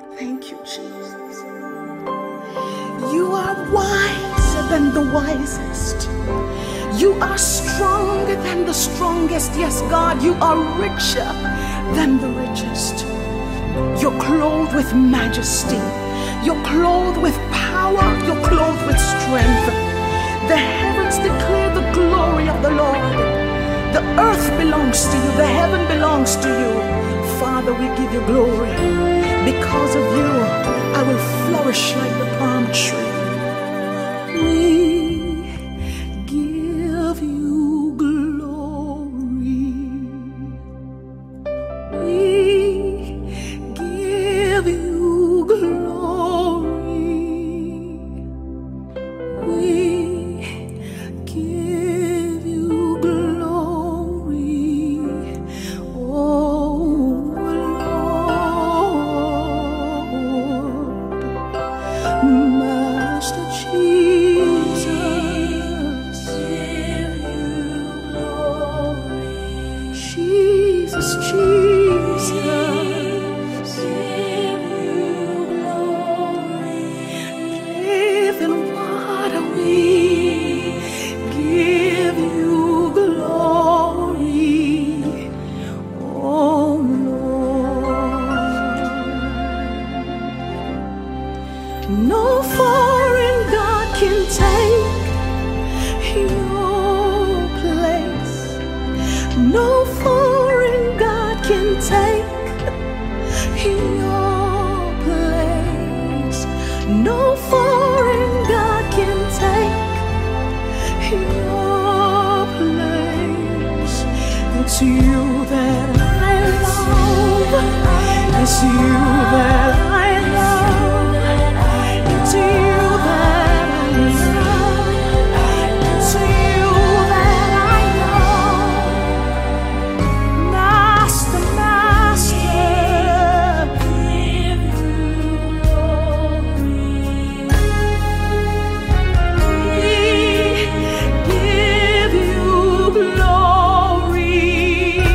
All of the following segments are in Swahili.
Thank you, Jesus. You are wiser than the wisest. You are stronger than the strongest. Yes, God, you are richer than the richest. You're clothed with majesty. You're clothed with power. You're clothed with strength. The heavens declare the glory of the Lord. The earth belongs to you. The heaven belongs to you. Father, we give you glory. Because of you, I will flourish like the palm tree. We give you glory. We give you glory. We give you glory. Oh Lord. Master Jesus, Jesus, Jesus, living water, we give you glory, oh Lord. No foreign God can take your place. No foreign God can take your place. No foreign God can take your place. It's you that I love. It's you that I love. It's you that I love. It's you that I love. Master, Master, give you glory. We give you glory.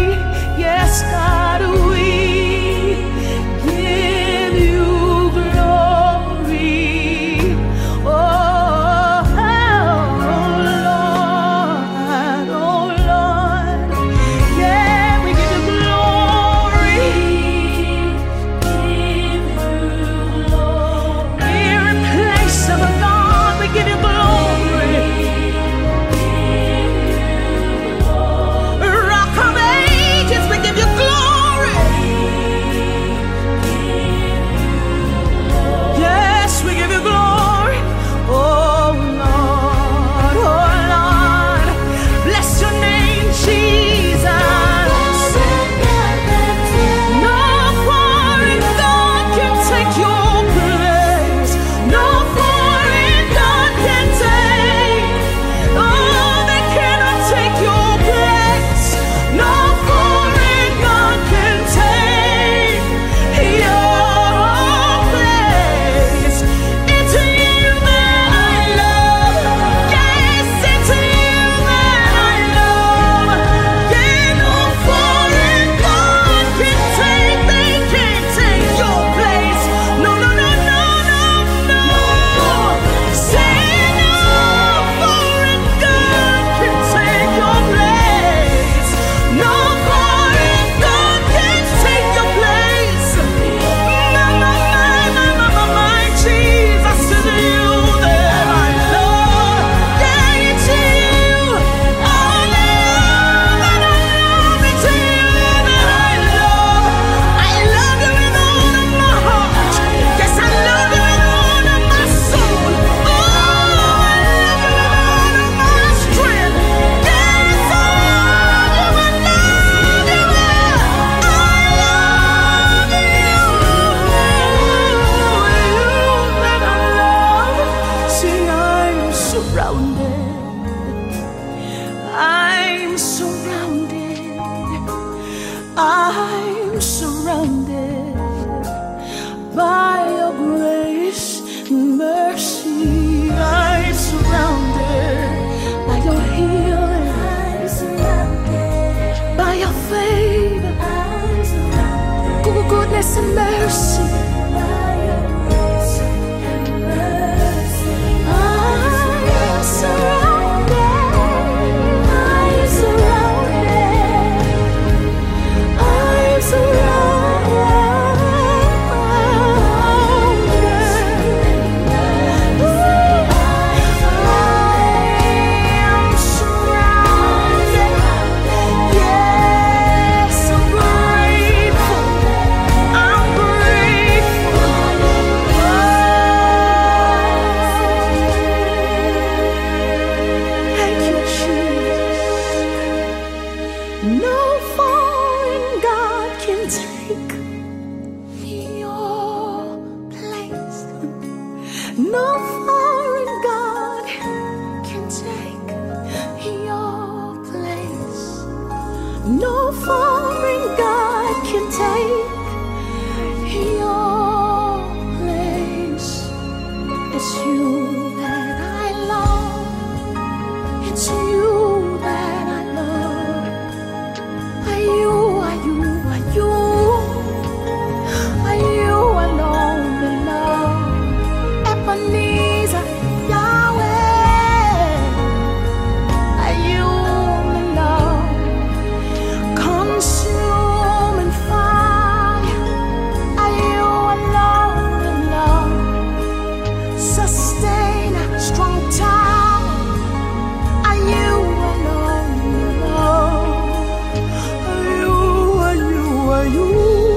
take your place. It's you that I love. It's you that I love. Are you, are you, are you? Are you alone in love? Ebenezer, Yahweh. Are you in love? Consuming fire. Are you alone in love? Sustain a strong tower. Are you alone in love? Are you, are you, are you?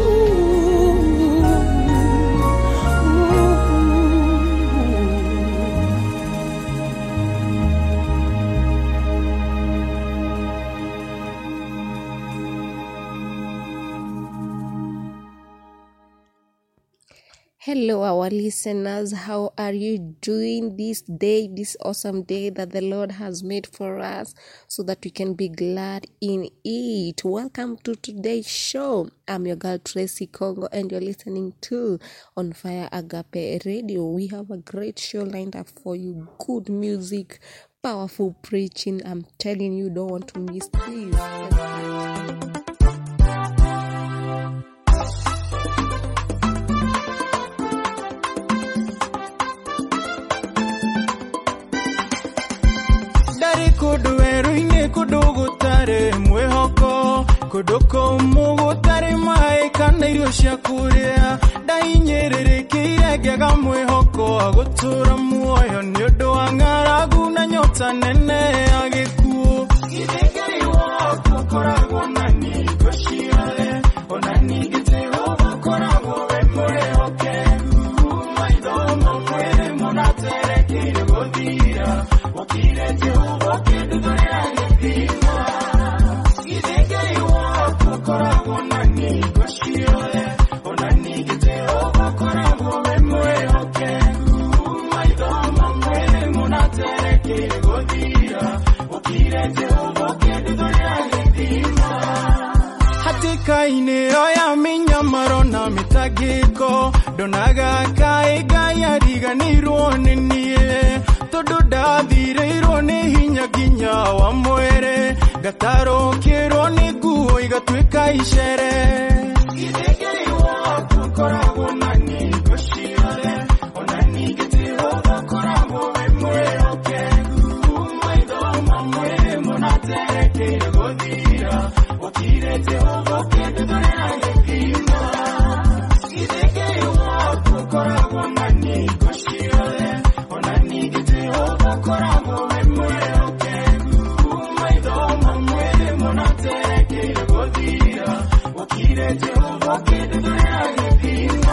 Hello, our listeners. How are you doing this day, this awesome day that the Lord has made for us so that we can be glad in it? Welcome to today's show. I'm your girl Tracy Congo, and you're listening to On Fire Agape Radio. We have a great show lined up for you good music, powerful preaching. I'm telling you, don't want to miss this. ndarĩ kũndũ werũ-inĩ kũndũ gũtarĩ mwĩhoko kũndũ kũmũ gũtarĩ maĩ kana irio cia kũrĩa ndahinyĩrĩrĩkĩire ngĩaga mwĩhoko wa gũtũra muoyo nĩ ũndũ wa ng'aragu na nyota nene ya gĩkuũ githĩ ngai waku ũkoragwo na ningo ciothe ona ningĩ jehova ũkoragwo we mwĩhokeku maitho mamwĩrĩ mũnaterekeire gũthira ũkire jehova ũkĩndũthũrĩra gĩthima githĩ ngai waku ũkoragwo na ningo ciothe ona ningĩ jehova ũkoragwo we mwĩhokeku maitho mamwĩrĩ mũnaterekeire gũthira ũkire jehova ũkĩndũthũrĩra gĩthima hatĩka-inĩ ĩyo ya mĩnyamaro na mĩtangĩko ndonaga kaĩ ngai ariganĩirwo nĩ niĩ tondũ ndathirĩirwo nĩ hinya nginya wa mwĩrĩ ngatarũkĩrwo nĩ nguo igatuĩka icere Githĩ Ngai waku ũkoragwo na ningo ciothe, ona ningĩ Jehova ũkoragwo we mwĩhokeku. Maitho mamwĩrĩ mũnaterekeire gũthira, ũkire Jehova ũkĩndũthũrĩra gĩthima. Githĩ Ngai waku ũkoragwo na ningo ciothe, ona ningĩ Jehova ũkoragwo we mwĩhokeku. Maitho mamwĩrĩ mũnaterekeire gũthira, ũkire Jehova ũkĩndũthũrĩra gĩthima.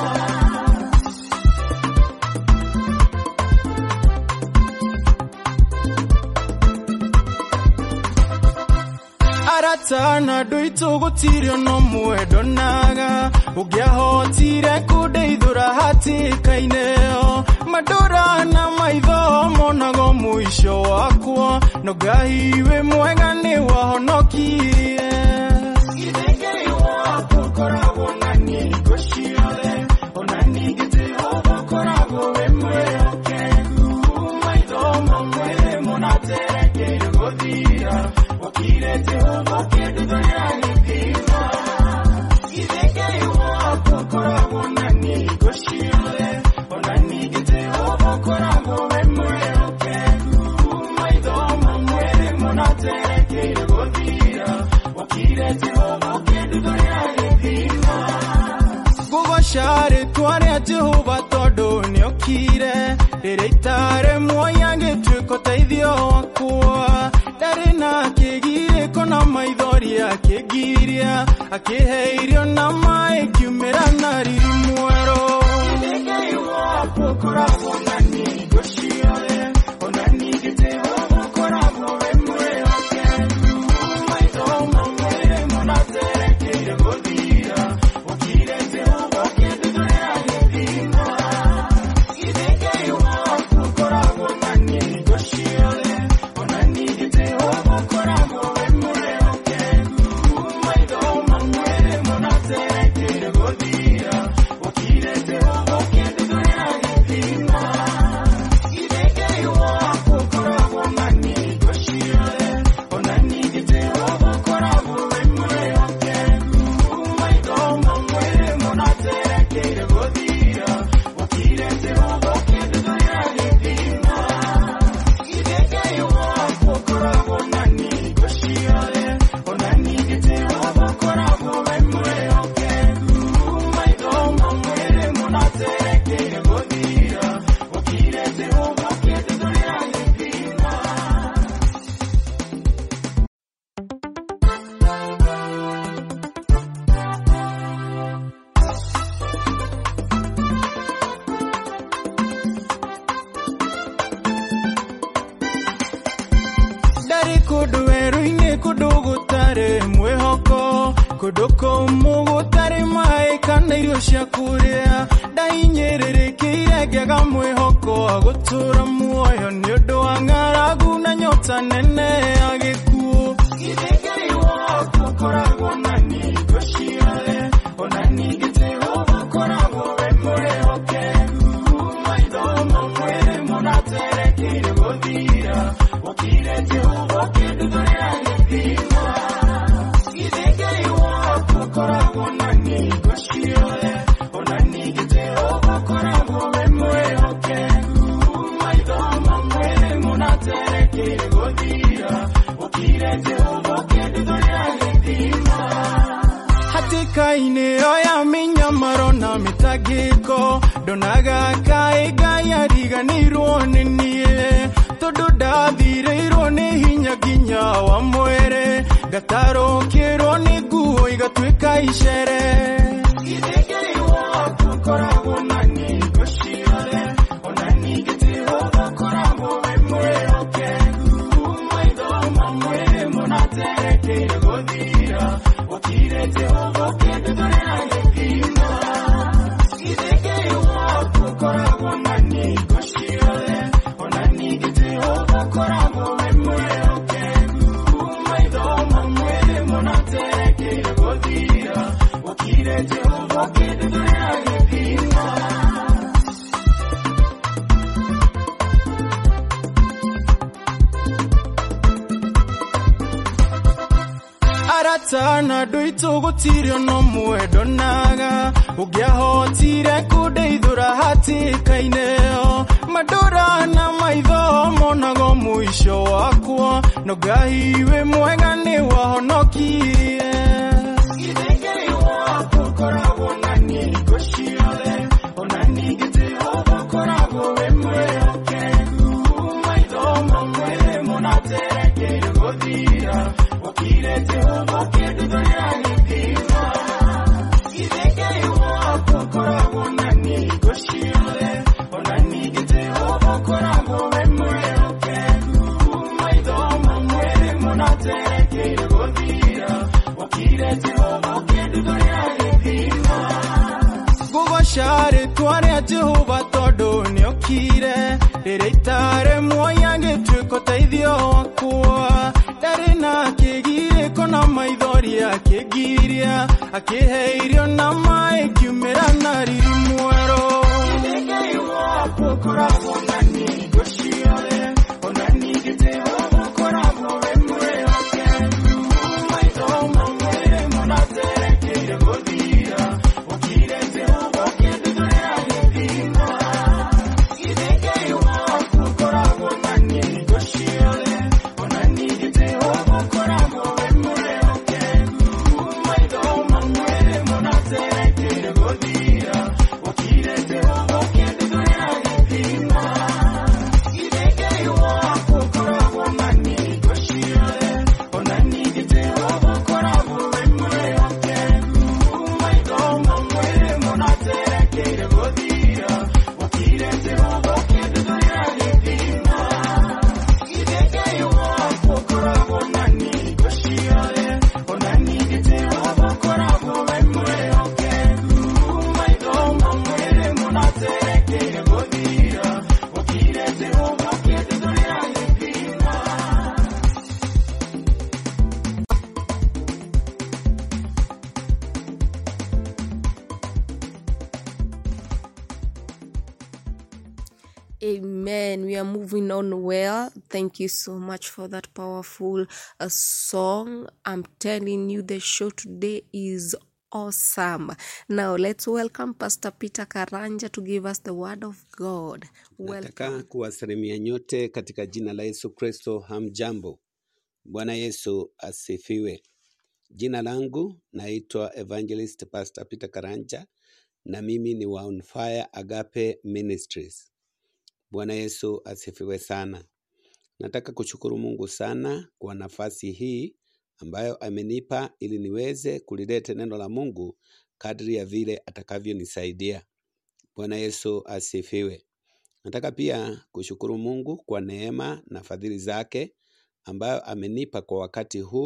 aratana andũ aitũ gũtirĩ ona ũmwe ndonaga ũngĩahotire kũndeithũra hatĩka-inĩ ĩyo mandũra na maitho monago mũico wakwa no ngai wĩ mwega nĩ wahonokirie Githĩ Ngai waku ũkoragwo na ningo ciothe, ona ningĩ Jehova ũkoragwo wĩ mwĩhokeku. Maitho mamwĩrĩ mũnaterekeire gũthira, ũkire Jehova ũkĩndũthũrĩra gĩthima. Githĩ Ngai waku ũkoragwo na ningo ciothe, ona ningĩ Jehova ũkoragwo wĩ mwĩhokeku. Maitho mamwĩrĩ mũnaterekeire gũthira, ũkire Jehova ũkĩndũthũrĩra gĩthima ngũgoca rĩtwa rĩa jehova tondũ nĩokire rĩrĩa itarĩ muoya gĩtuĩka ũteithio wakwa ndarĩ na kĩgirĩko na maithori akĩngiria akĩhe irio na maĩ kiumĩra na riri mwerũ Githĩ Ngai waku ũkoragwo na ningo ciothe, ona ningĩ Jehova ũkoragwo wĩ mwĩhokeku. Maitho mamwĩrĩ mũnaterekeire gũthira, ũkire Jehova ũkĩndũthũrĩra gĩthima. Githĩ Ngai waku ũkoragwo na ningo ciothe, ona ningĩ Jehova ũkoragwo wĩ mwĩhokeku. Maitho mamwĩrĩ mũnaterekeire kũndũ kũmũ gũtarĩ maĩ kana irio cia kũrĩa ndainyĩrĩrĩkĩire ngĩaga mwĩhoko wa gũtũra muoyo nĩ ũndũ wa ng'aragu na nyota nene ya gĩkuũ githĩ ngai waku ũkoragwo na ningo ciothe ona ningĩ jehova ũkoragwo we mwĩhokeku maitho mamwe mũnaterekeire gũthira ũkire jehova ũkĩnduthũrĩra gĩthima githĩ ngai waku ũkoragwo na ningo ciothe ona ningĩ jehova ũkoragwo we mwĩhokeku maitho mamwe mũnaterekeire gũthira ũkire jehova ũkĩnduthũrĩra gĩthima hatĩka-inĩ ĩyo ya mĩnyamaro na mĩtangĩko ndonaga kaĩ ngai ariganĩirwo nĩ niĩ tondũ ndathirĩirwo nĩ hinya nginya wa mwĩrĩ ngatarũkĩrwo nĩ nguo igatuĩka icere githĩ ngai waku ũkoragwo na ningo ciothe ona ningĩ jehova ũkoragwo we mwĩhokeku maitho mamwe mũnaterekeire gũthira ũkire jehova ũkĩnduthũrĩra gĩthima githĩ ngai waku ũkoragwo na ningo ciothe ona ningĩ jehova ũkoragwo we mwĩhokeku maitho mamwe mũnaterekeire gũthira ũkire jehova ũkĩnduthũrĩra gĩthima aratana andũ aitũ gũtirĩ ono mwendonaga ũngĩahotire kũndeithũra hatĩka-inĩ ĩyo mandũra na maitho monago mũico wakwa no ngai wĩ mwega nĩ wahonokirie githĩ ngai waku ũkoragwo na ningo ciothe ona ningĩ jehova ũkoragwo wĩ mwĩhokeku maitho mamwe mũnaterekeire gũthira ũkire jehova ũkĩnduthũrĩra gĩthima githĩ ngai waku ũkoragwo na ningo ciothe ona ningĩ jehova ũkoragwo wĩ mwĩhokeku maitho mamwe mũnaterekeire gũthira ũkire jehova ũkĩnduthũrĩra gĩthima ngũgoca rĩtwa rĩa jehova tondũ nĩokire rĩrĩa itarĩ muoya gĩtuĩka ũteithio wakwa ndarĩ na kĩgirĩko na maithori akĩngiria akĩhe irio na maĩ kiumĩra na riri mwerũ Githĩ ngai waku ũkoragwo na ningo ciothe ona ningĩ jehova ũkoragwo we mwĩhokeku maitho mamwe mũnaterekeire gũthira ũkire jehova ũkĩnduthũrĩra gĩthima githĩ ngai waku ũkoragwo na ningo ciothe ona ningĩ jehova ũkoragwo we mwĩhokeku maitho mamwe mũnaterekeire gũthira ũkire jehova ũkĩnduthũrĩra gĩthima githĩ ngai waku ũkoragwo na ningo ciothe ona ningĩ jehova ũkoragwo we mwĩhokeku maitho mamwe mũnaterekeire gũthira ũkire jehova ũkĩnduthũrĩra gĩthima githĩ ngai waku ũkoragwo na ningo ciothe ona ningĩ jehova ũkoragwo we mwĩhokeku maitho mamwe mũnaterekeire gũthira ũkire jehova ũkĩnduthũrĩra gĩthima Amen. We are moving on well. Thank you so much for that powerful uh, song. I'm telling you, the show today is awesome. Now, let's welcome Pastor Peter Karanja to give us the word of God. Nataka Welcome. kuwasalimia nyote katika jina la Yesu Kristo. Hamjambo. Bwana Yesu asifiwe. Jina langu naitwa Evangelist Pastor Peter Karanja na mimi ni wa On Fire Agape Ministries. Bwana Yesu asifiwe sana. Nataka kushukuru Mungu sana kwa nafasi hii ambayo amenipa ili niweze kulileta neno la Mungu kadri ya vile atakavyonisaidia. Bwana Yesu asifiwe. Nataka pia kushukuru Mungu kwa neema na fadhili zake ambayo amenipa kwa wakati huu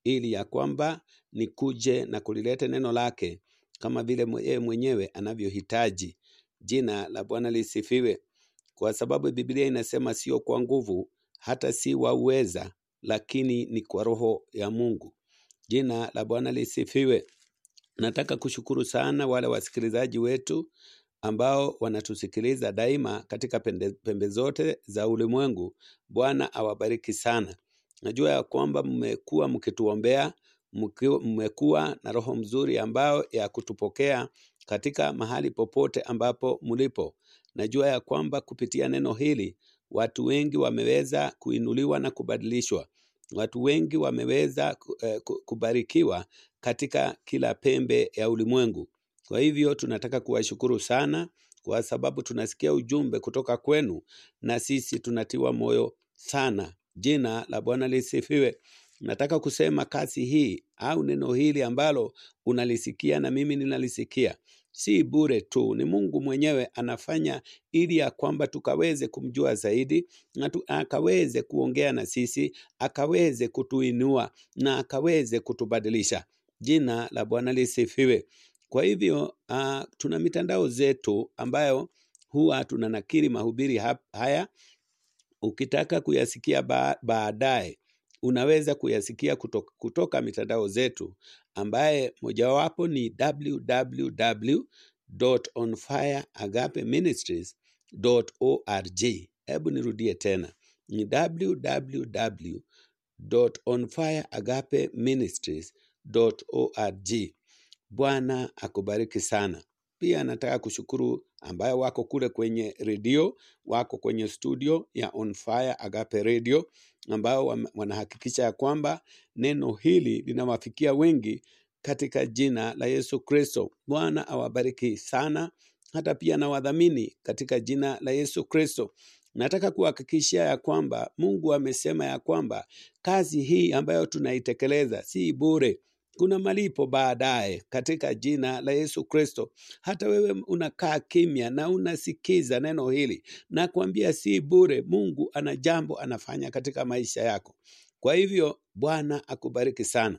ili ya kwamba nikuje na kulileta neno lake kama vile mwe- yeye mwenyewe anavyohitaji. Jina la Bwana lisifiwe, kwa sababu Biblia inasema sio kwa nguvu, hata si wa uweza, lakini ni kwa Roho ya Mungu. Jina la Bwana lisifiwe. Nataka kushukuru sana wale wasikilizaji wetu ambao wanatusikiliza daima katika pende, pembe zote za ulimwengu. Bwana awabariki sana. Najua ya kwamba mmekuwa mkituombea, mkiwa- mmekuwa na roho mzuri ambao ya kutupokea katika mahali popote ambapo mlipo. Najua ya kwamba kupitia neno hili watu wengi wameweza kuinuliwa na kubadilishwa. Watu wengi wameweza ku- eh, ku- kubarikiwa katika kila pembe ya ulimwengu. Kwa hivyo tunataka kuwashukuru sana kwa sababu tunasikia ujumbe kutoka kwenu na sisi tunatiwa moyo sana. Jina la Bwana lisifiwe. Nataka kusema kazi hii au neno hili ambalo unalisikia na mimi ninalisikia si bure tu, ni Mungu mwenyewe anafanya ili ya kwamba tukaweze kumjua zaidi na tu, akaweze kuongea na sisi, akaweze kutuinua na akaweze kutubadilisha. Jina la Bwana lisifiwe. Kwa hivyo uh, tuna mitandao zetu ambayo huwa tunanakiri mahubiri hap- haya. Ukitaka kuyasikia ba baadaye, unaweza kuyasikia kutoka, kutoka mitandao zetu ambaye mojawapo ni www.onfireagapeministries.org. Hebu nirudie tena, ni www.onfireagapeministries.org. Bwana akubariki sana. Pia nataka kushukuru ambayo wako kule kwenye redio, wako kwenye studio ya On Fire Agape Radio, ambao wam- wanahakikisha ya kwamba neno hili linawafikia wengi katika jina la Yesu Kristo. Bwana awabariki sana, hata pia na wadhamini katika jina la Yesu Kristo. Nataka kuhakikishia ya kwamba Mungu amesema ya kwamba kazi hii ambayo tunaitekeleza si bure. Kuna malipo baadaye katika jina la Yesu Kristo. Hata wewe unakaa kimya na unasikiza neno hili, na kuambia si bure. Mungu ana jambo anafanya katika maisha yako. Kwa hivyo Bwana akubariki sana.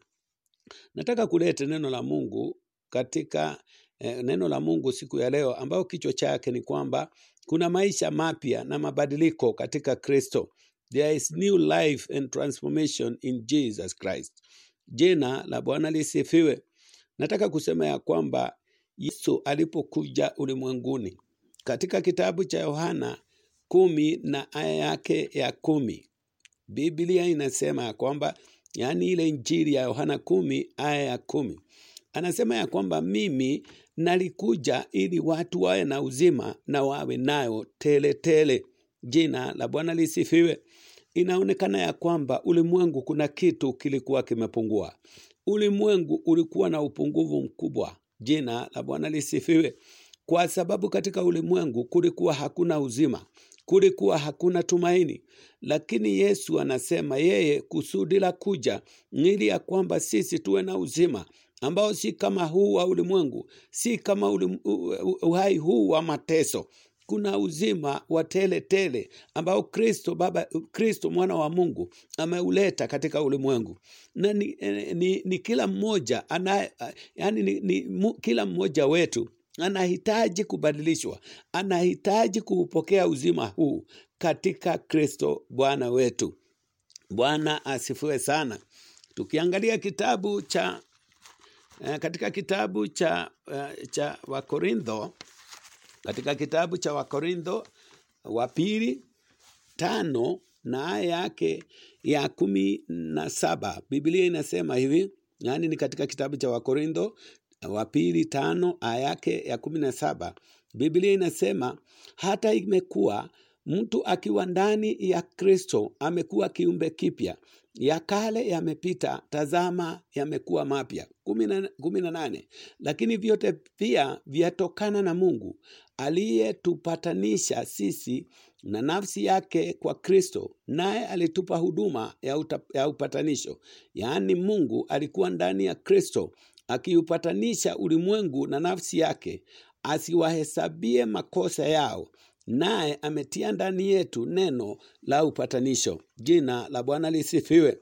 Nataka kuleta neno la Mungu katika eh, neno la Mungu siku ya leo ambayo kichwa chake ni kwamba kuna maisha mapya na mabadiliko katika Kristo. There is new life and transformation in Jesus Christ. Jina la Bwana lisifiwe. Nataka kusema ya kwamba Yesu alipokuja ulimwenguni katika kitabu cha Yohana kumi na aya yake ya kumi Biblia inasema ya kwamba yaani ile injili ya Yohana kumi aya ya kumi anasema ya kwamba mimi nalikuja ili watu wawe na uzima na wawe nayo tele tele. Jina la Bwana lisifiwe. Inaonekana ya kwamba ulimwengu kuna kitu kilikuwa kimepungua. Ulimwengu ulikuwa na upungufu mkubwa. Jina la Bwana lisifiwe, kwa sababu katika ulimwengu kulikuwa hakuna uzima, kulikuwa hakuna tumaini. Lakini Yesu anasema yeye kusudi la kuja ni ili ya kwamba sisi tuwe na uzima ambao si kama huu wa ulimwengu, si kama ulim, u- u- uhai huu wa mateso. Kuna uzima wa tele tele ambao Kristo Baba, Kristo mwana wa Mungu ameuleta katika ulimwengu, na ni, eh, ni, ni kila mmoja ana, yani ni, ni mu, kila mmoja wetu anahitaji kubadilishwa, anahitaji kuupokea uzima huu katika Kristo Bwana wetu. Bwana asifiwe sana. Tukiangalia kitabu cha eh, katika kitabu cha eh, cha Wakorintho katika kitabu cha Wakorintho wa pili tano na aya yake ya kumi na saba Biblia inasema hivi, yaani ni katika kitabu cha Wakorintho wa pili tano aya yake ya kumi na saba Biblia inasema hata imekuwa mtu akiwa ndani ya Kristo amekuwa kiumbe kipya, ya kale yamepita, tazama yamekuwa mapya. kumi na kumi na nane lakini vyote pia vyatokana na Mungu aliyetupatanisha sisi na nafsi yake kwa Kristo, naye alitupa huduma ya, uta, ya upatanisho. Yaani Mungu alikuwa ndani ya Kristo akiupatanisha ulimwengu na nafsi yake, asiwahesabie makosa yao, naye ametia ndani yetu neno la upatanisho. Jina la Bwana lisifiwe.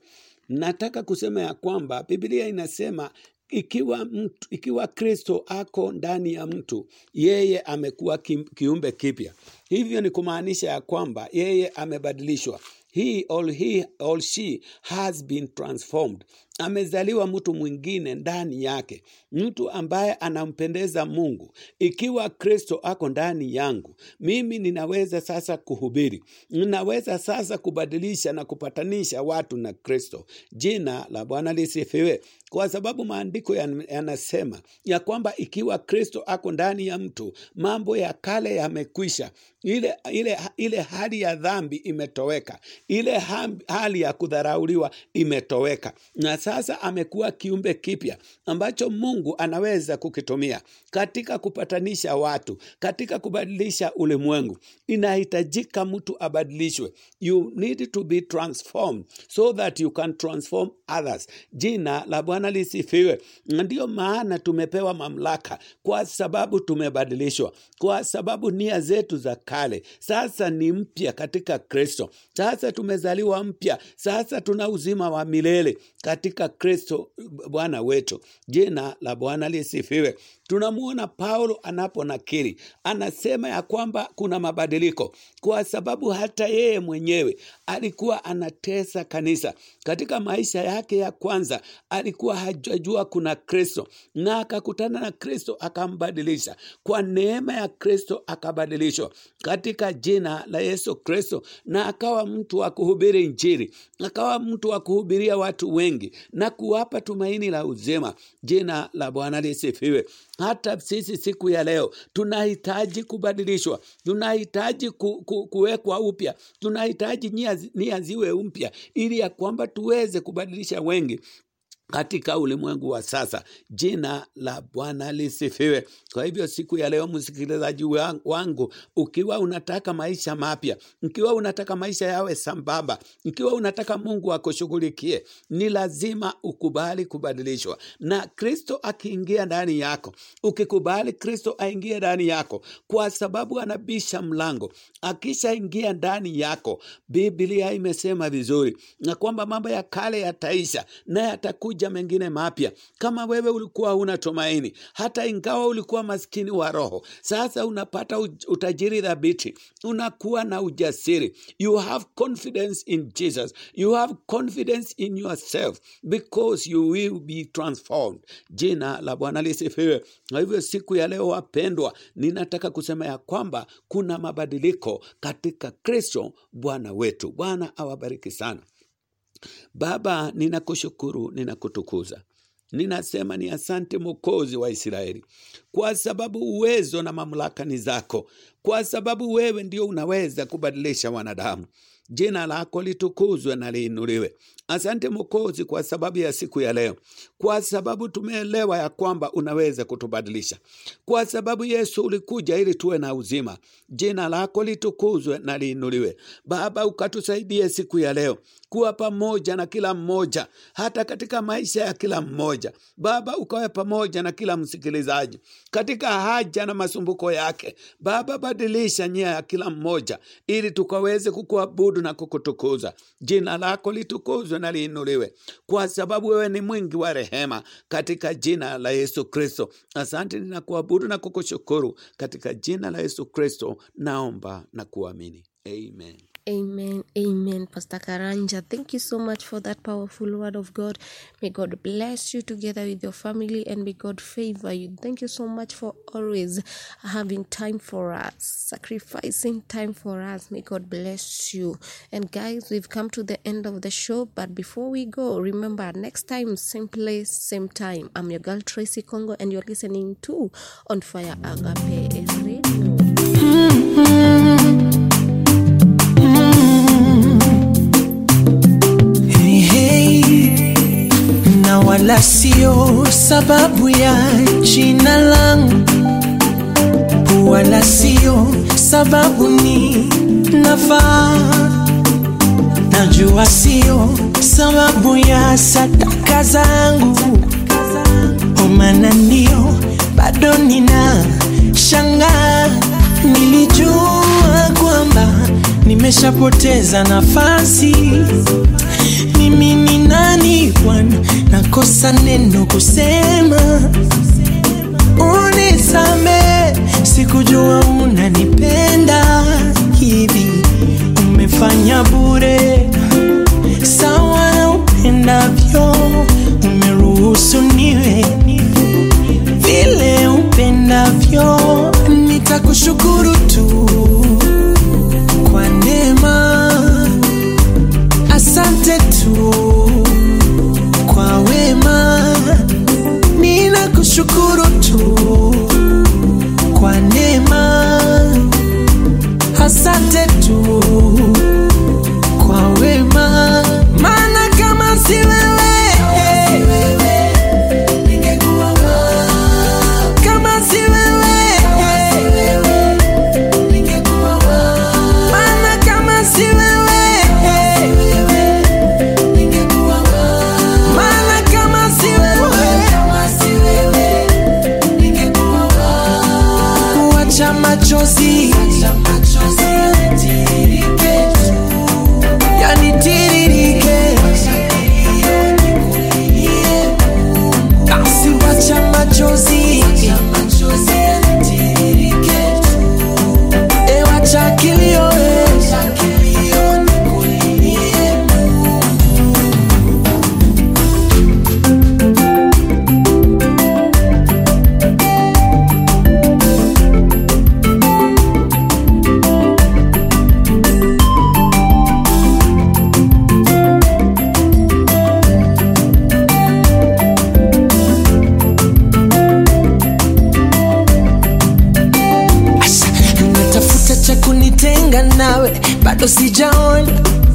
nataka kusema ya kwamba Biblia inasema ikiwa mtu, ikiwa Kristo ako ndani ya mtu, yeye amekuwa kim- kiumbe kipya. Hivyo ni kumaanisha ya kwamba yeye amebadilishwa. He or, he or she has been transformed. Amezaliwa mtu mwingine ndani yake, mtu ambaye anampendeza Mungu. Ikiwa Kristo ako ndani yangu, mimi ninaweza sasa kuhubiri, ninaweza sasa kubadilisha na kupatanisha watu na Kristo. Jina la Bwana lisifiwe, kwa sababu maandiko yan- yanasema ya kwamba ikiwa Kristo ako ndani ya mtu, mambo ya kale yamekwisha. Ile, ile, ile hali ya dhambi imetoweka, ile ham- hali ya kudharauliwa imetoweka, na sasa amekuwa kiumbe kipya ambacho Mungu anaweza kukitumia katika kupatanisha watu, katika kubadilisha ulimwengu. Inahitajika mtu abadilishwe. You need to be transformed so that you can transform others. Jina la Bwana lisifiwe. Na Ndiyo maana tumepewa mamlaka, kwa sababu tumebadilishwa, kwa sababu nia zetu za kale sasa ni mpya katika Kristo. Sasa tumezaliwa mpya, sasa tuna uzima wa milele katika Kristo Bwana wetu. Jina la Bwana lisifiwe. Tunamwona Paulo anaponakiri, anasema ya kwamba kuna mabadiliko, kwa sababu hata yeye mwenyewe alikuwa anatesa kanisa. Katika maisha yake ya kwanza alikuwa hajajua kuna Kristo, na akakutana na Kristo akambadilisha. Kwa neema ya Kristo akabadilishwa katika jina la Yesu Kristo, na akawa mtu wa kuhubiri Injili, akawa mtu wa kuhubiria watu wengi na kuwapa tumaini la uzima. Jina la Bwana lisifiwe. Hata sisi siku ya leo tunahitaji kubadilishwa, tunahitaji ku, ku, kuwekwa upya, tunahitaji nia, zi- nia ziwe mpya, ili ya kwamba tuweze kubadilisha wengi katika ulimwengu wa sasa. Jina la Bwana lisifiwe. Kwa hivyo siku ya leo, msikilizaji wa- wangu, ukiwa unataka maisha mapya, ikiwa unataka maisha yawe sambamba, ikiwa unataka Mungu akushughulikie, ni lazima ukubali kubadilishwa na Kristo akiingia ndani yako. Ukikubali Kristo aingie ndani yako, kwa sababu anabisha mlango. Akishaingia ndani yako, Biblia imesema vizuri na kwamba mambo ya kale yataisha na yatakuja mengine mapya. Kama wewe ulikuwa huna tumaini, hata ingawa ulikuwa maskini wa roho, sasa unapata uj- utajiri dhabiti, unakuwa na ujasiri. You have confidence in Jesus, you have confidence in yourself because you will be transformed. Jina la Bwana lisifiwe. Kwa hivyo siku ya leo, wapendwa, ninataka kusema ya kwamba kuna mabadiliko katika Kristo Bwana wetu. Bwana awabariki sana. Baba, ninakushukuru, ninakutukuza. Ninasema ni asante Mwokozi wa Israeli, kwa sababu uwezo na mamlaka ni zako, kwa sababu wewe ndio unaweza kubadilisha wanadamu. Jina lako litukuzwe na liinuliwe. Asante Mwokozi kwa sababu ya siku ya leo, kwa sababu tumeelewa ya kwamba unaweza kutubadilisha, kwa sababu Yesu ulikuja ili tuwe na uzima. Jina lako litukuzwe na liinuliwe. Baba, ukatusaidie siku ya leo kuwa pamoja na kila mmoja, hata katika maisha ya kila mmoja. Baba, ukawe pamoja na kila msikilizaji katika haja na masumbuko yake. Baba, badilisha nia ya kila mmoja ili tukaweze kukuabudu na kukutukuza. Jina lako litukuzwe na liinuliwe, kwa sababu wewe ni mwingi wa rehema, katika jina la Yesu Kristo. Asante, ninakuabudu na kukushukuru katika jina la Yesu Kristo, naomba na kuamini, amen. Amen. Amen. Pastor Karanja, thank you so much for that powerful word of God. May God bless you together with your family and may God favor you. Thank you so much for always having time for us, sacrificing time for us. May God bless you. And guys, we've come to the end of the show. But before we go, remember next time, same place, same time. I'm your girl Tracy Congo, and you're listening to On Fire Agape Radio. Hey, hey, na wala sio sababu ya jina langu, wala sio sababu ni nafaa. Najua sio sababu ya sadaka zangu, omana ndio bado nina shangaa. Nilijua kwamba nimeshapoteza nafasi mimi ni nani bwana nakosa neno kusema unisame sikujua unanipenda hivi umefanya bure sawa na upendavyo umeruhusu niwe vile upendavyo nitakushukuru tu kwa neema asante tu kwa wema ninakushukuru tu kwa neema asante tu kwa wema maana kama si wewe kama si wewe maana kama si wewe maana kama si wewe wacha machozi yanitiririke basi wacha machozi e wacha kilio e. Asha, natafuta cha kunitenga nawe bado sijaona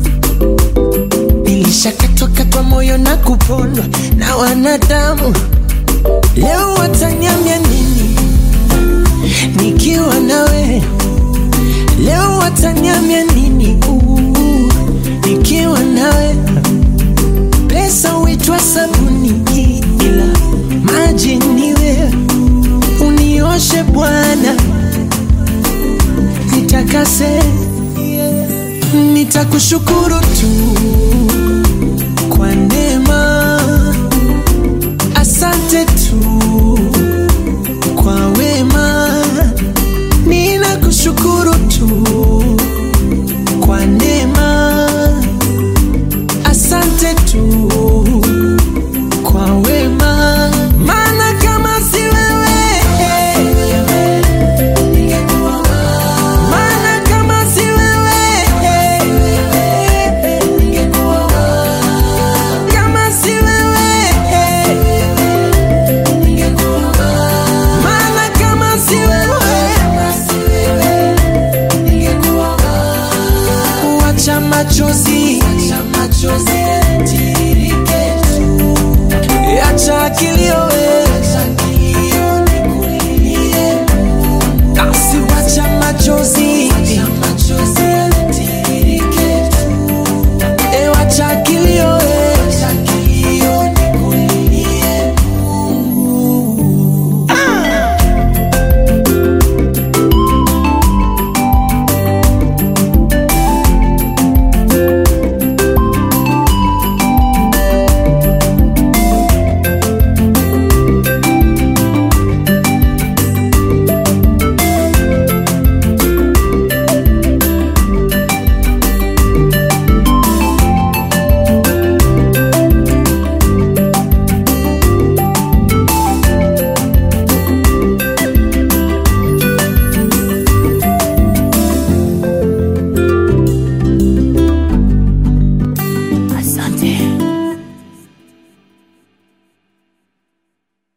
nilishakatwakatwa moyo na kupondwa na wanadamu leo watanyamya nini nikiwa nawe leo watanyamya nini Uu, nikiwa nawe pesa huitwa sabuni ila maji ni wewe unioshe bwana nitakase nitakushukuru tu